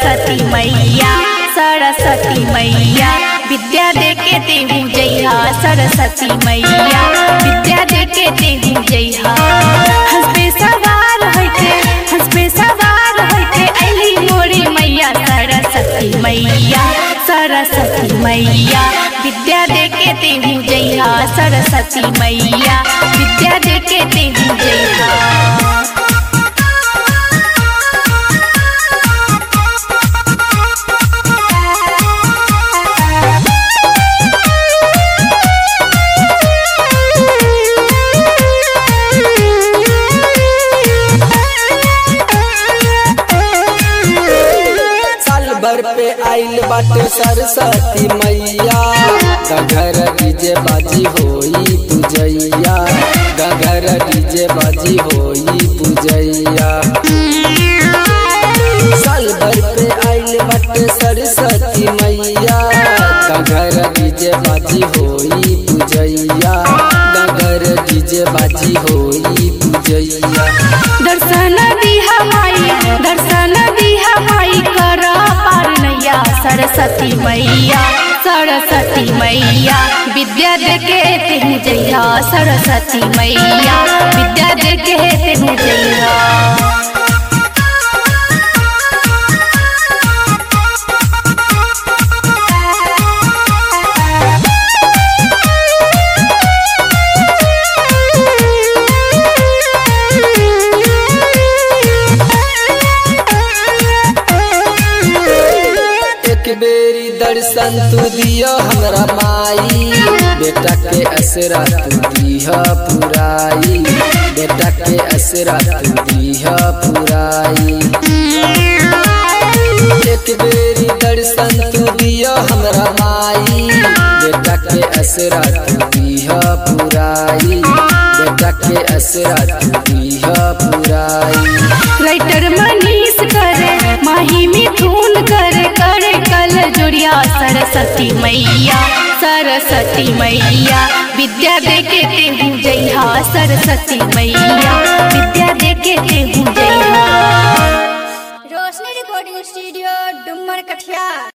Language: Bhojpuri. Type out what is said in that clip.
सरस्वती मैया सरस्वती मैया विद्या दे के देहू जइहा सरस्वती मैया विद्या दे के देहू जइहा हंस पे सवार होइके हंस पे सवार होइके अली मोरी मैया सरस्वती मैया सरस्वती मैया विद्या दे के देहू जइहा सरस्वती मैया विद्या दे के देहू जइहा साल भर पे आइल बाटे सरस्वती मैया गघर डीजे बाजी होई पूजैया गघर डीजे बाजी होई पूजैया साल भर पे आइल बाटे सरस्वती मैया गघर डीजे बाजी होई पूजैया गघर डीजे बाजी होई पूजैया दर्शन दिहा माई दर्शन दिहा माई कर पार नैया सरस्वती मैया सरस्वती मैया विद्या दे के तेहू जइहा सरस्वती मैया विद्या दे के तेहू जइहा एक बेरी दर्शन तू दियो हमरा माई बेटा के असरा तू दीह पुराई बेटा के असरा तू दीह पुराई एक बेरी दर्शन तू दियो हमरा माई बेटा के असरा तू दीह पुराई बेटा के असरा तू दीह पुराई राइटर मनीष करे माही मिथुन करे करे कल जुड़िया सरस्वती मैया सरस्वती मैया विद्या दे के तेहू जइहा सरस्वती मैया विद्या दे के तेहू जइहा रोशनी रिकॉर्डिंग स्टूडियो डुमर कठिया